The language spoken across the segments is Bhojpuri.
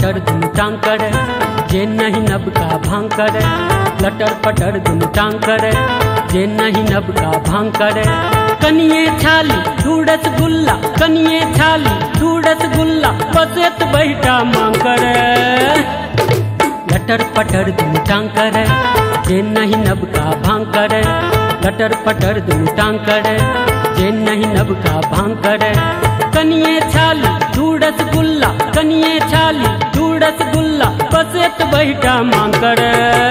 पटर धुन टांग करे जे नहीं नब का भांग करे लटर पटर धुन टांग करे जे नहीं नब का भांग करे कनिए छाली दूरस गुल्ला कनिए छाली दूरस गुल्ला बसेत बैठा मांग करे लटर पटर धुन टांग करे जे नहीं नब का भांग करे लटर पटर धुन टांग करे जे नहीं नब का भांग करे कनिए छाली दूरस गुल्ला कनिए छाली दूरस गुल्ला बसेत बैठा मांग करे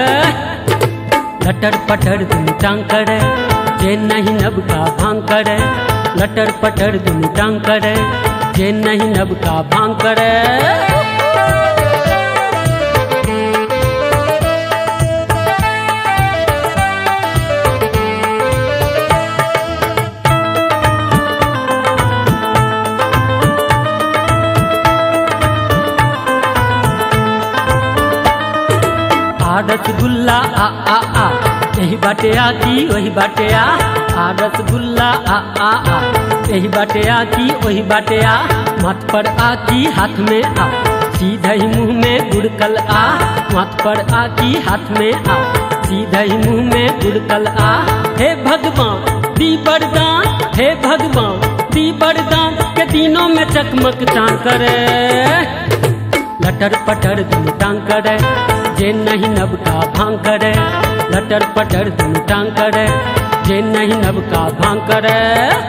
लटर पटर धुन टांग करे जे नहीं नब का भांग करे लटर पटर धुन टांग करे जे नहीं नब का भांग करे आ रसगुल्ला आ आ आ यही बाटे आ की वही बाटे आ आ रसगुल्ला आ आ आ यही बाटे आ की वही बाटे आ माथ पर आ की हाथ में आ सीधा ही मुंह में गुड़कल आ माथ पर आ की हाथ में आ सीधा ही मुंह में गुड़कल आ हे भगवान दी वरदान हे भगवान दी वरदान के दिनों में चकमक चांद करे लटर पटर धुन टांग करे जे नहीं नब का भांग करे लटर पटर धुन टांग करे जे नहीं नब का भांग करे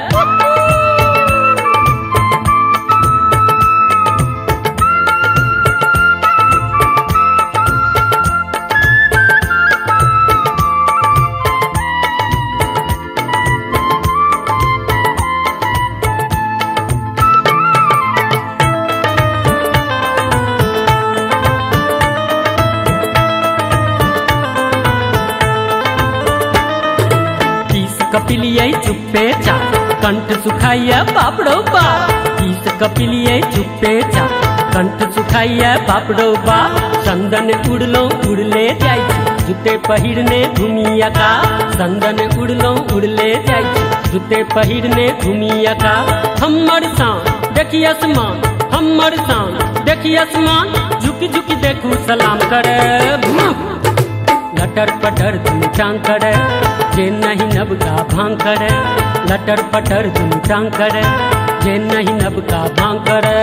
किस कपिलिये चुप्पे चा कंठ सुखाइया बापड़ो बा किस कपिलिये चुप्पे चा कंठ सुखाइया बापड़ो बा चंदन उड़लो उड़ले जाय छी जूते पहिरने घुमिया का चंदन उड़लो उड़ले जाय छी जूते पहिरने घुमिया का हमर शान देखी आसमान हमर शान देखी आसमान झुकी झुकी देखू सलाम करे लटर पटर धुन टांग करे जे नहीं नब का भांग करे लटर पटर धुन टांग करे जे नहीं नब का भांग करे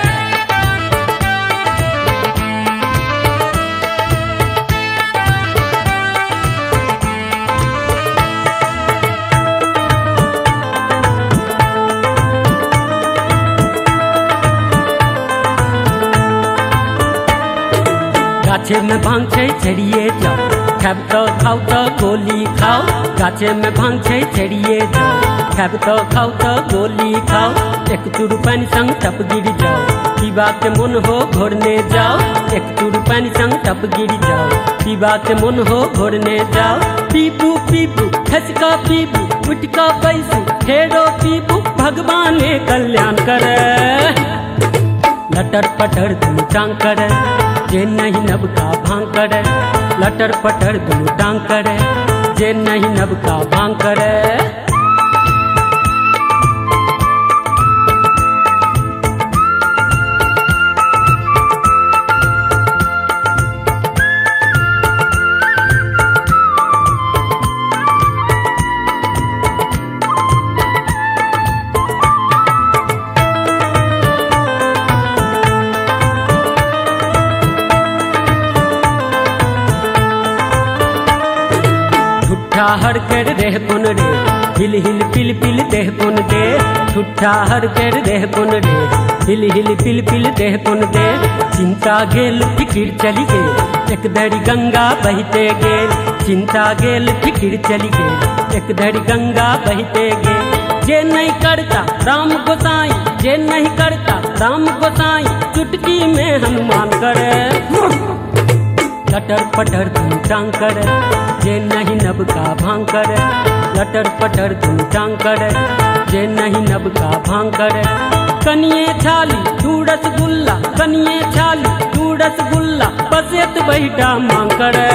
गाछे में भांग छै चढ़िए जाओ खाब तो खाओ तो गोली खाओ गाछे में भांग छै चढ़िए जाओ खाब तो खाओ तो गोली खाओ एक चूर पानी संग टप गिर जाओ पीबा के मन हो घोरने जाओ एक चूर पानी संग टप गिर जाओ पीबा के मन हो घोरने जाओ पीपू पीपू खसका पीपू उठका पैसू फेरो पीपू भगवान कल्याण करे लटर पटर धुन टांग करे जे नहीं नब का भांग करे लटर पटर धुन टांग करे जे नहीं नब का भांग करे ठुठा हर कर रह पुन रे हिल हिल पिल पिल देह पुन दे ठुठा हर कर रह पुन रे हिल हिल पिल पिल देह पुन दे चिंता गेल फिकिर चली गेल एक धड़ी गंगा बहते गेल चिंता गेल फिकिर चली गेल एक धड़ी गंगा बहते गेल जे नहीं करता राम गोसाई जे नहीं करता राम गोसाई चुटकी में हनुमान करे लटर पटर धुन टांग करे जे नहीं नब का भांग करे लटर पटर धुन टांग करे जे नहीं नब का भांग करे कनिए छाली दू रसगुल्ला कनिए छाली दू रसगुल्ला बसेत बैठा मांग करे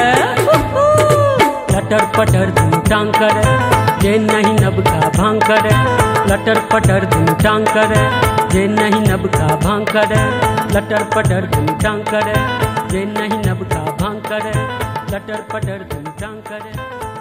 लटर पटर धुन टांग करे जे नहीं नब का भांग करे लटर पटर धुन टांग करे जे नहीं नब का भांग करे लटर पटर तुम टांग करे जे नहीं नबका भांग करे लटर पटर तुम टांग करे